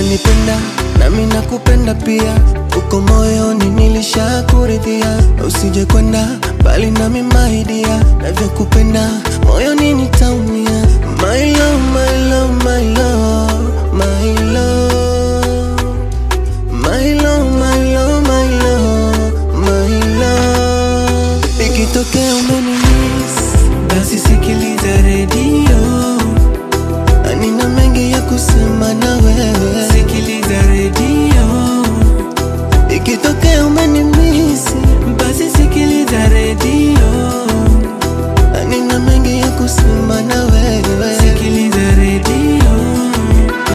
unanipenda nami nakupenda pia, uko moyoni nilishakuridhia, usije kwenda mbali nami maidia, navyokupenda moyoni nitaumia. My love, my love, my love, my love, my love, my love, my love, my love. Ikitokea umenimiss, basi sikiliza redio Nina mengi ya kusema na wewe, sikiliza redio. Ikitokea